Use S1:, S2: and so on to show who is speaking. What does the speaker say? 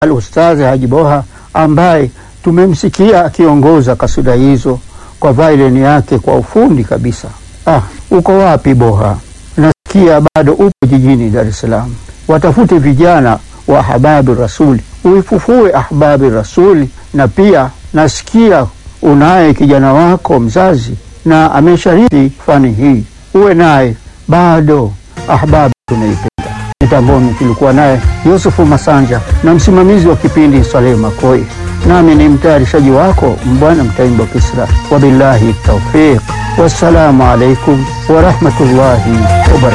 S1: Al-Ustadh Haji Boha ambaye tumemsikia akiongoza kasida hizo kwa violin yake kwa ufundi kabisa. Ah, uko wapi Boha? Nasikia bado upo jijini Dar es Salaam. Watafute vijana wa Ahbabi Rasuli, uifufue Ahbabi Rasuli. Na pia nasikia unaye kijana wako mzazi na amesharithi fani hii, uwe naye bado. Ahbabi tunaipenda. Mitamboni tulikuwa naye Yusufu Masanja na msimamizi wa kipindi Saleh Makoi, nami ni mtayarishaji wako Mbwana Mtaimba Kisra. Wabillahi taufiq, wassalamu alaikum warahmatullahi wabarakatuh.